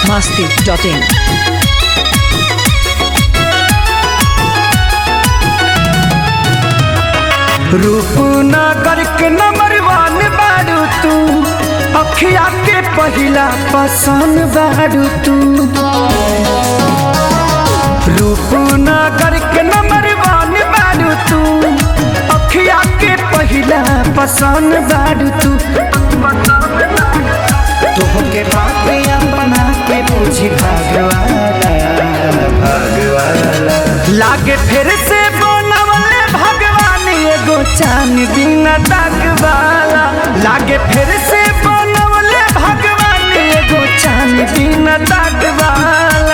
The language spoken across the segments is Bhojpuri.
masti.in. रूपनगर के नंबर वन बारू तू अखिया के पहिला पसंद बारू तू रूपनगर के नंबर वन बारू तू अखिया के पहिला पसंद बारू तू तोहके बातिया बना के पूछी भगवाना भगवाना लागे फिर से बनवले भगवान एगो चान दिन वाला लागे फिर से बनवले भगवान एगो चान दिन वाला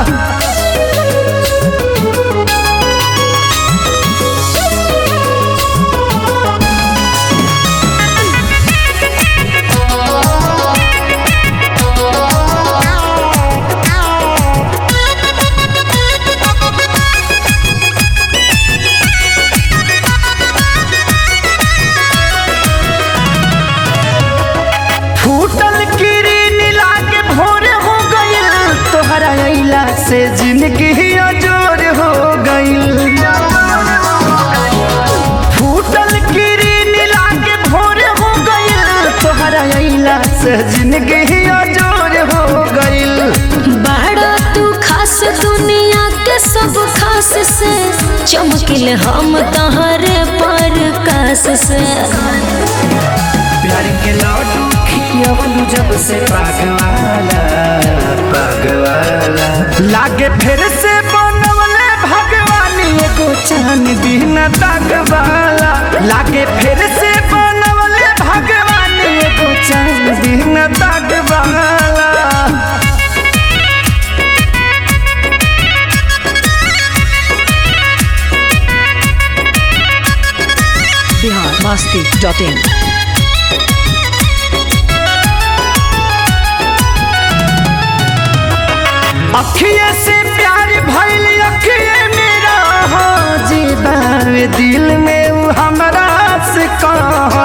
फूटल किरीन लागे भोर हो गइल तोहरा अइला से जिंदगी अजोर हो गइल फूटल किरीन लागे भोर हो गइल तोहरा अइला से जिंदगी अजोर हो गइल बड़ा तू खास दुनिया के सब खास से चमकिल हम तहरे पर कास से प्यार के लड्डू खियवलू जब से पागवाला पागवाला लागे फिर से बनवले भगवान एगो चान दिन वाला लागे फिर से बनवले भगवान एगो चान दिन वाला Bihar masti.in. अखिए से प्यार भइल अखिए मेरा हो जीवावे दिल में उ हमरा से कहा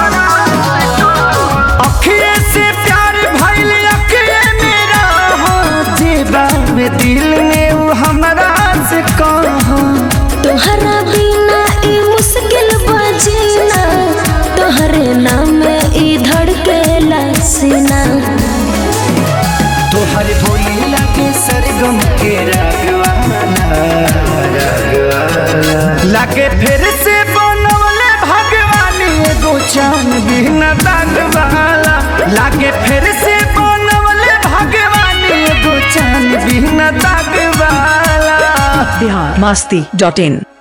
अखिए से प्यार भइल अखिए मेरा हो जीवावे दिल में उ हमरा से कहा तोहरा बिना ई मुश्किल बजीना तोहरे नाम ई धड़के सीना तोहर भोली लागे सरगम के रागवाला रागवाला लागे फिर से बनवले भगवान एगो चान बिन वाला लागे फिर से बनवले भगवान एगो चान बिन वाला Bihar masti.in.